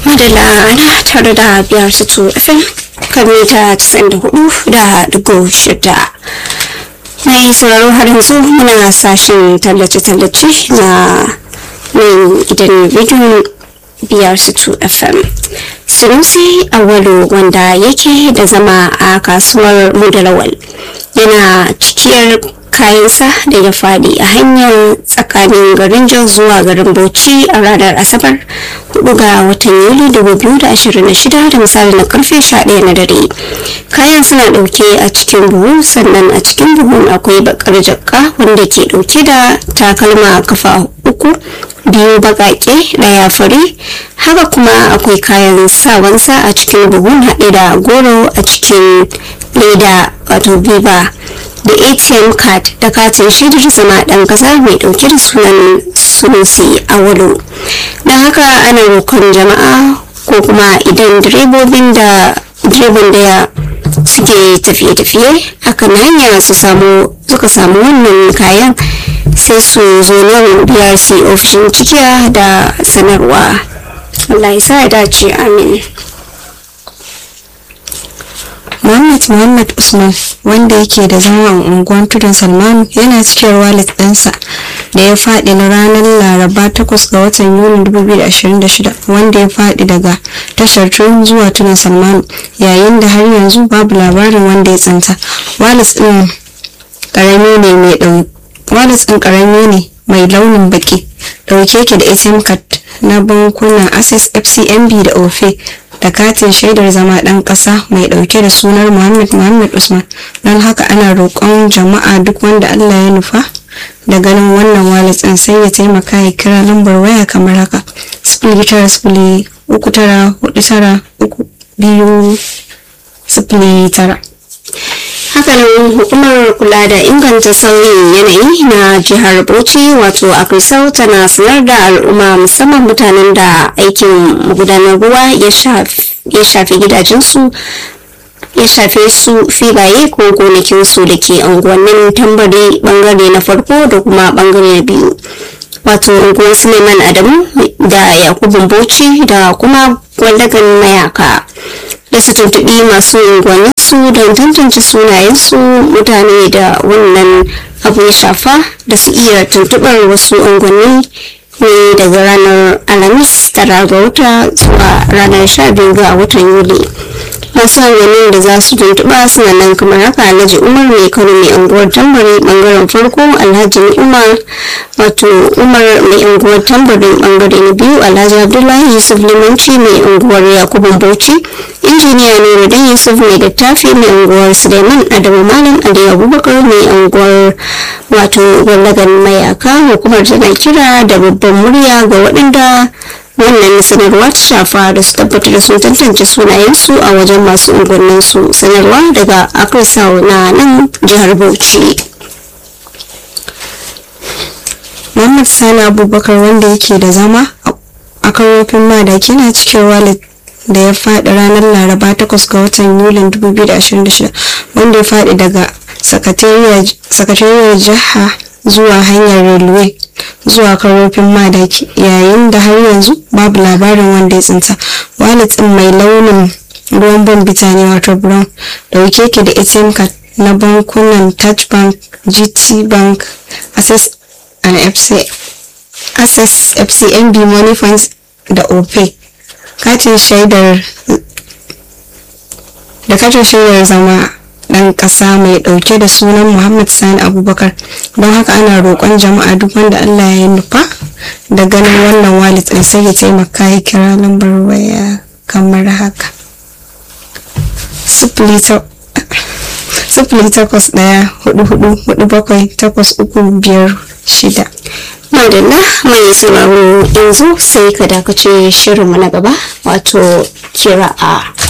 madalla ana tare da biyar su fm kan mita 94 da digo shida mai sauraro har yanzu muna sashen tallace-tallace na nan gidan rediyon biyar su fm sunusi awalu wanda yake da zama a kasuwar mudalawal yana cikiyar kayansa da ya faɗi a hanyar tsakanin garin jos zuwa garin bauchi a ranar asabar 4 ga watan yuli 2026 da misali na karfe 11 na dare kayan suna ɗauke a cikin buhu sannan a cikin buhun akwai bakar jakka wanda ke ɗauke da takalma kafa uku biyu baƙaƙe ɗaya fari haka kuma akwai kayan sawansa a cikin buhun haɗe da goro a cikin leda wato biba da atm card da katin shaidar zama ɗan ƙasa mai ɗauke da sunan sunusi a walo don haka ana roƙon jama'a ko kuma idan direbobin da direban da ya suke tafiye-tafiye akan hanya su samu suka samu wannan kayan sai su zo nan brc ofishin cikiya da sanarwa Allah ya sa ya dace amin Muhammad Muhammad Usman wanda yake da zama a unguwar tudun Salmanu yana cikin wallet ɗinsa da ya faɗi na ranar Laraba 8 ga watan Yuni 2026 wanda ya faɗi daga tashar tun zuwa tudun Salmanu yayin da har yanzu babu labarin wanda ya tsinta. Wallet ɗin ƙarami ne mai ɗau wallet ɗin ƙarami ne mai launin baki ɗauke ke da ATM card na bankunan Access FCMB da OFE da katin shaidar zama ɗan ƙasa mai ɗauke da sunar Muhammad Muhammad Usman don haka ana roƙon jama'a duk wanda Allah ya nufa da ganin wannan wallet ɗin sai ya taimaka ya kira lambar waya kamar haka sifili tara sifili uku tara hudu tara uku biyu sifili tara. hakanan hukumar kula da inganta sauyin yanayi na jihar bauchi wato akrisau tana sanar da al'umma musamman mutanen da aikin magudanar ruwa ya shafi gidajensu ya shafe su filaye ko gonakinsu da ke unguwannin tambari bangare na farko da kuma bangare na biyu wato unguwar suleiman adamu da yakubun bauchi da kuma gwallagan mayaka da su tuntuɓi masu unguwanninsu don tantance sunayensu mutane da wannan abu ya shafa da su iya tuntuɓar wasu unguwanni ne daga ranar alhamis tara ga wata zuwa ranar sha biyu ga watan yuli masu unguwannin da za su tuntuɓa suna nan kamar haka alhaji umar mai kano mai unguwar tambari bangaren farko alhaji umar wato umar mai unguwar tambarin bangare na biyu alhaji abdullahi yusuf limanci mai unguwar yakubun bauchi injiniya nuruddin yusuf mai littafi mai unguwar suleiman adamu malam aliyu abubakar mai unguwar wato gwallagan mayaka hukumar tana kira da babban murya ga waɗanda wannan sanarwa ta shafa da su tabbatar da sun tantance sunayensu a wajen masu unguwanninsu sanarwa daga akrisau na nan jihar bauchi Muhammad Sani Abubakar wanda yake da zama a karofin madaki na cikin wallet da ya faɗi ranar Laraba 8 ga watan Yulin 2026 wanda ya faɗi daga sakatariyar jiha zuwa hanyar railway zuwa karofin madaki yayin da har yanzu babu labarin wanda ya tsinta wallet ɗin mai launin ruwan bambita ne wato brown dauke ke da atm card na bankunan touch bank gt bank access and FC, access fcmb money funds da opay katin shaidar da katin shaidar zama dan kasa mai dauke da sunan muhammad sani abubakar don haka ana roƙon jama'a duk wanda allah ya nufa da ganin wannan wallet ɗin sai ya taimaka ya kira lambar waya kamar haka sifili takwas ɗaya hudu hudu hudu bakwai takwas uku biyar shida madalla mai sauraro yanzu sai ka dakace shirinmu na gaba wato kira a